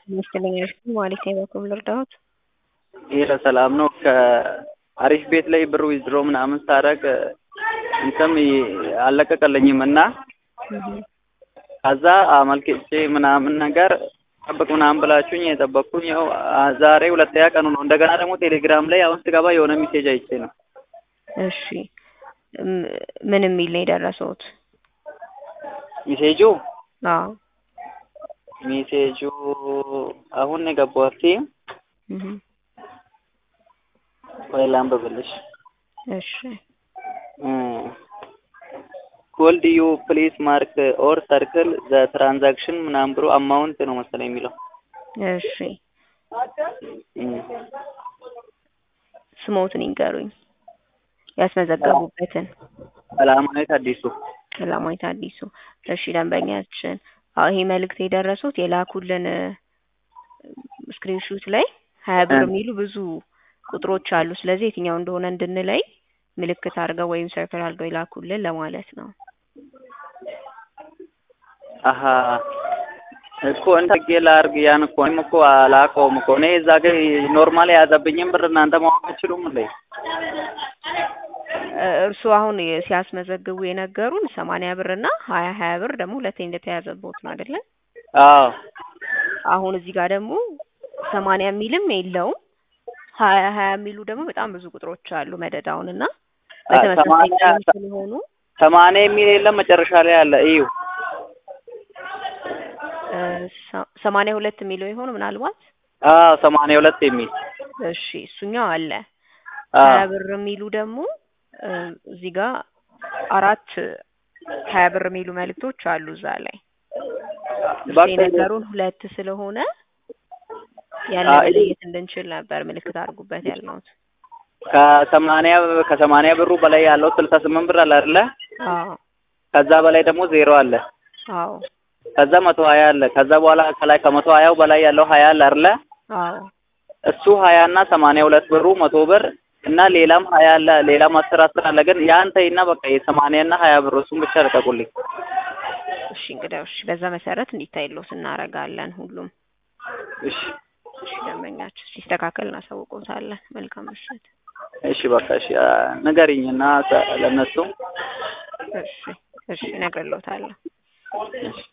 ይመስለኝ ማለት ነው። በኩል ልርዳዎት? ይሄ ሰላም ነው። ከአሪፍ ቤት ላይ ብር ዊዝድሮ ምናምን ሳደርግ እንትም አልለቀቀልኝም እና ከዛ አመልክቼ ምናምን ነገር ጠብቅ ምናምን ብላችሁኝ የጠበቅኩኝ ያው ዛሬ ሁለተኛ ቀኑ ነው። እንደገና ደግሞ ቴሌግራም ላይ አሁን ስገባ የሆነ ሜሴጅ አይቼ ነው። እሺ ምን የሚል ነው የደረሰውት? ሜሴጁ አዎ ሜሴጁ አሁን ነው የገባሁት። እህ ወይ ላንብብልሽ። እሺ ኮልድ ዩ ፕሊስ ማርክ ኦር ሰርክል ዘ ትራንዛክሽን ምናምን ብሎ አማውንት ነው መሰለኝ የሚለው። እሺ ስሞትን ይንገሩኝ ያስመዘገቡበትን። ሰላማዊት አዲሱ ሰላማዊት አዲሱ። እሺ ደንበኛችን፣ አዎ ይሄ መልእክት የደረሱት የላኩልን ስክሪንሹት ላይ ሀያ ብር የሚሉ ብዙ ቁጥሮች አሉ። ስለዚህ የትኛው እንደሆነ እንድንለይ ምልክት አድርገው ወይም ሰርክል አድርገው ይላኩልን ለማለት ነው። አሀ እኮ እንታጌ ላርግ ያን እኮ እኔም እኮ አላውቀውም እኮ እኔ እዛ ጋር ኖርማል የያዘብኝም ብር እናንተ ማወቅ አትችሉም እንዴ? እርሱ አሁን ሲያስመዘግቡ የነገሩን ሰማንያ ብር እና ሀያ ሀያ ብር ደግሞ ሁለቴ እንደተያዘቦት ነው አይደለ? አዎ አሁን እዚህ ጋር ደግሞ ሰማንያ የሚልም የለውም ሀያ ሀያ የሚሉ ደግሞ በጣም ብዙ ቁጥሮች አሉ መደዳውን እና በተመሳሳይ ቀለም ስለሆኑ ሰማንያ የሚል የለም መጨረሻ ላይ አለ እዩ ሰማንያ ሁለት የሚለው የሆኑ ምናልባት አዎ ሰማንያ ሁለት የሚል እሺ እሱኛው አለ ሀያ ብር የሚሉ ደግሞ እዚህ ጋር አራት ሀያ ብር የሚሉ መልእክቶች አሉ እዛ ላይ እሱ የነገሩን ሁለት ስለሆነ ያለ መለየት እንድንችል ነበር ምልክት አድርጉበት ያልነውት። ከሰማንያ ከሰማንያ ብሩ በላይ ያለው ስልሳ ስምንት ብር አለ አይደለ? አዎ ከዛ በላይ ደግሞ ዜሮ አለ። አዎ ከዛ መቶ ሀያ አለ። ከዛ በኋላ ከላይ ከመቶ ሀያው በላይ ያለው ሀያ አለ አይደለ? አዎ እሱ ሀያ እና ሰማንያ ሁለት ብሩ መቶ ብር እና ሌላም ሀያ አለ ሌላም አስር አስር አለ። ግን ያን ተይና በቃ የሰማንያ እና ሀያ ብር እሱን ብቻ ልቀቁልኝ። እሺ እንግዲያው እሺ፣ በዛ መሰረት እንዲታይሎት እናደርጋለን ሁሉም። እሺ እሺ ደንበኛችን ሲስተካከል እናሳውቆታለን። መልካም ምሽት። እሺ በቃ እሺ ንገሪኝና ለእነሱ እሺ እሺ እነግርልዎታለሁ። እሺ